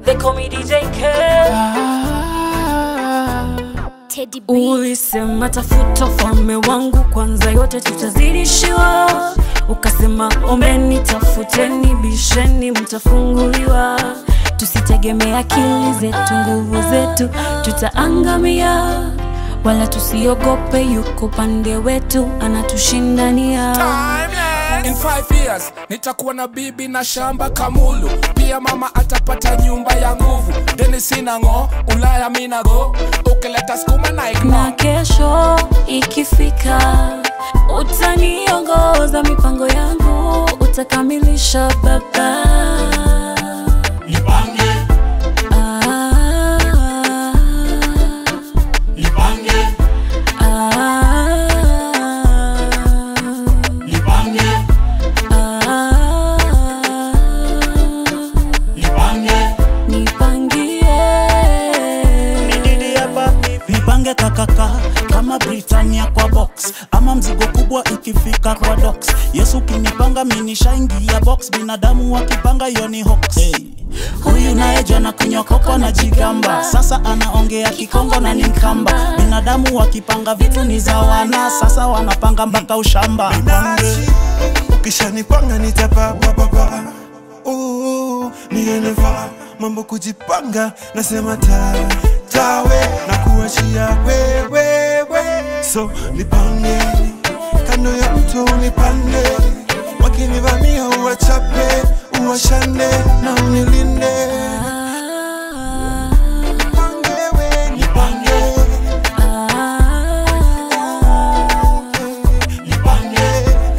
They call me DJ K. Teddy B. Ulisema tafuta ufalme wangu kwanza, yote tutazidishiwa. Ukasema ombeni, tafuteni, bisheni, mtafunguliwa. Tusitegemee akili zetu, nguvu zetu, tutaangamia. Wala tusiogope, yuko pande wetu, anatushindania. In five years nitakuwa na bibi na shamba kamulu, pia mama atapata nyumba ya nguvu. Deni sina ng'o, Ulaya mina go, ukileta skuma na na ignore. kesho ikifika, utaniongoza mipango yangu, utakamilisha baba. Nipange, Ah, nipange, ah, nipange, ah, nipange. nipangie nipange kakaka kama Britania kwa box ama mzigo kubwa ikifika kwa docks. Yesu kinipanga minishaingia box, binadamu wakipanga hiyo ni hoax. Hey. Huyu naye jana kunyokoko na jigamba, sasa anaongea kikongo na ni mkamba. Binadamu wakipanga vitu ni za wana, sasa wanapanga mpaka ushamba. binafsi ukishanipanga nitapapapapa nieneva mambo kujipanga nasema ta tawe na kuachia wewewe so nipange kando ya mto nipande wakinivamia uwachape uwashane na unilinde Nipange we, nipange, nipange,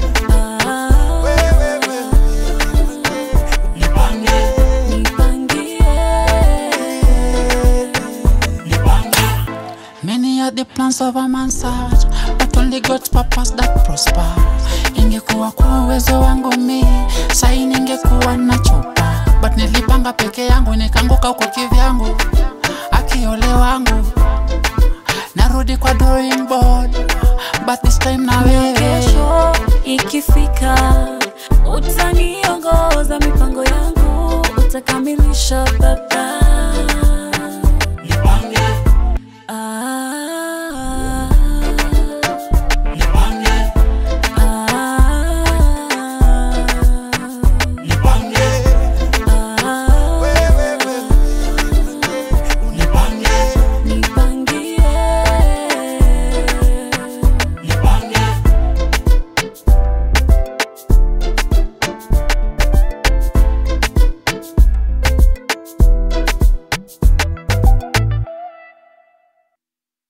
wewewe, Many are the plans of a man's heart, but only God's purpose that prosper. Ingekuwa kwa uwezo wangu mi, sai ningekuwa na chopa, but nilipanga peke yangu nikaanguka huko kivyangu, akiole wangu narudi kwa drawing board, but this time na wewe kesho ikifika, utaniongoza mipango yangu, utakamilisha baba.